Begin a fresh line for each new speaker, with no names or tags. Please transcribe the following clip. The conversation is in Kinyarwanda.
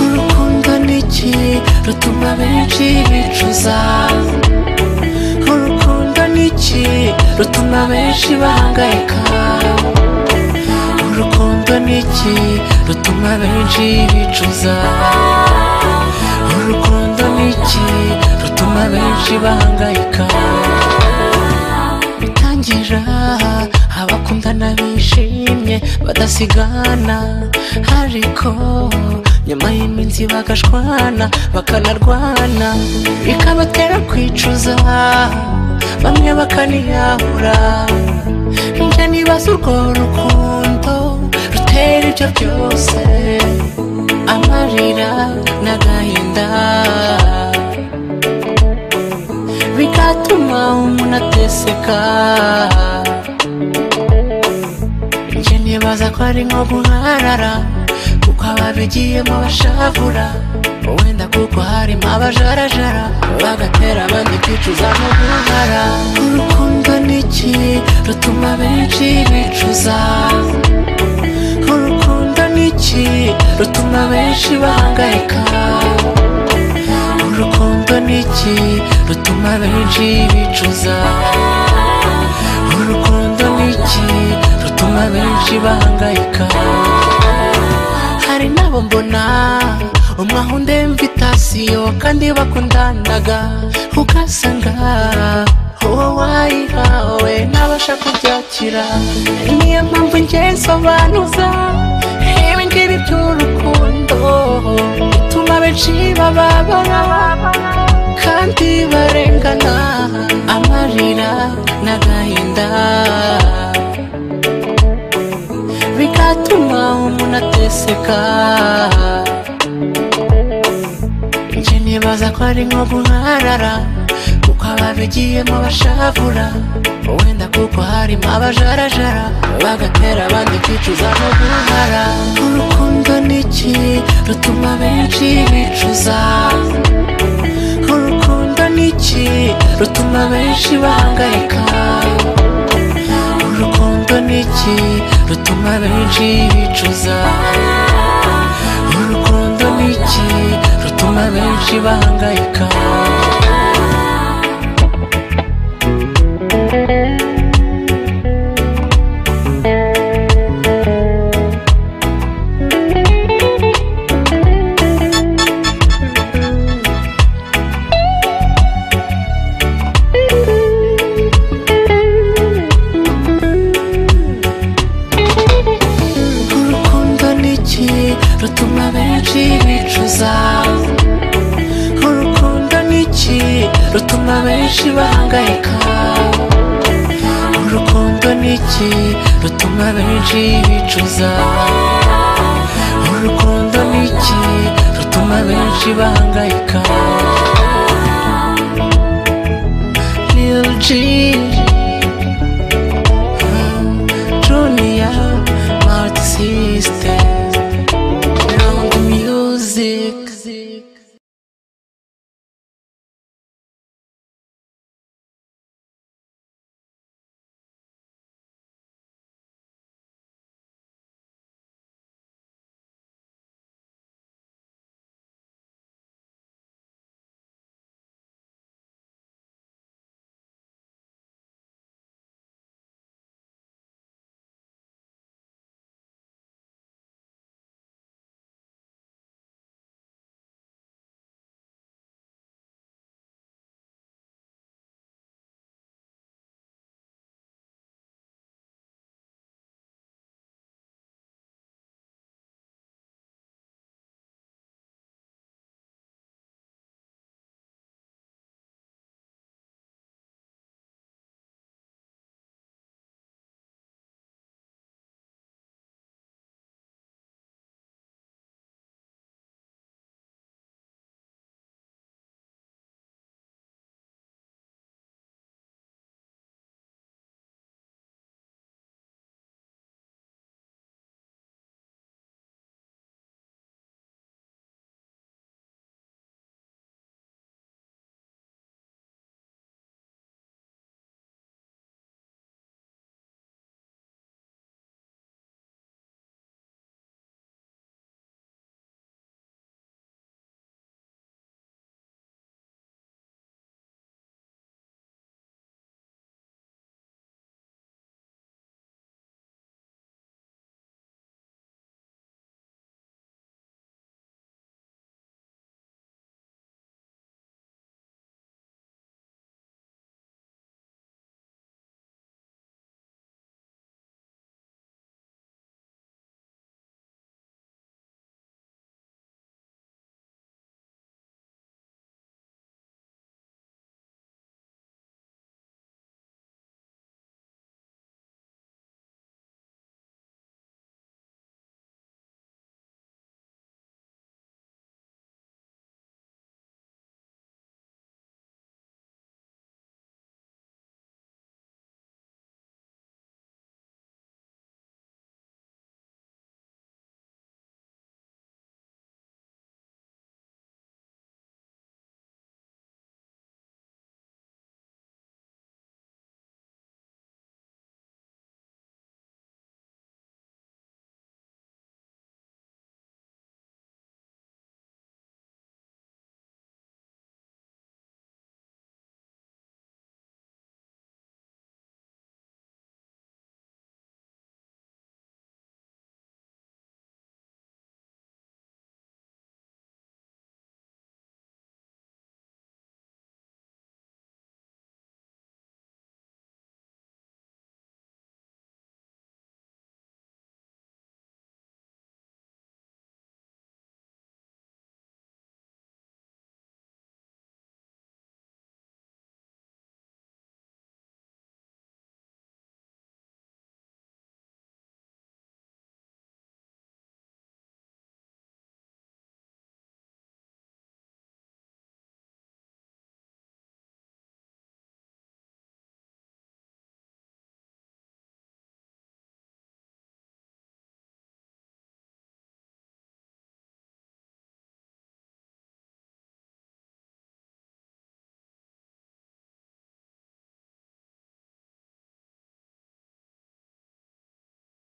urukundo ni iki rutuma benshi bicuza urukundo ni iki rutuma benshi bahangayika urukundo ni iki rutuma benshi bicuza urukundo ni iki rutuma benshi bahangayika bitangira abakundana bishimye badasigana ariko nyuma y'iminsi bagashwana bakanarwana bikabatera kwicuza bamwe bakaniyahura njye nibaza urwo rukundo rutera ibyo byose amarira n'agahinda bigatuma umuntu ateseka njye nibaza ko ari nko guharara kuko ababigiyemo bashavura wenda kuko harimo abajarajara bagatera abandi kwicuza no guhara urukundo ni iki rutuma benshi bicuza urukundo ni iki rutuma benshi bahangayika urukundo ni iki rutuma benshi bicuza urukundo ni iki rutuma benshi bahangayika hari n'abo mbona umwe ahunde mvitasiyo kandi bakundanaga ugasanga uwo wayihawe ntabasha kubyakira niyo mpamvu njye nsobanuza ibingibi by'urukundo bituma benshi bababara kandi barengana amarira n'agahinda bigatuma umuntu ateseka njye nibaza ko ari nko guharara kuko ababigiyemo bashavura wenda kuko harimo abajarajara bagatera abandi kwicuza no guhara urukundo ni iki rutuma benshi bicuza urukundo ni iki rutuma benshi bahangayika urukundo ni iki rutuma benshi bicuza urukundo ni iki rutuma benshi bahangayika urukundo ni iki rutuma benshi bicuza urukundo ni iki rutuma benshi bahangayika urukundo ni iki rutuma benshi bicuza urukundo ni iki rutuma benshi bahangayika Lil G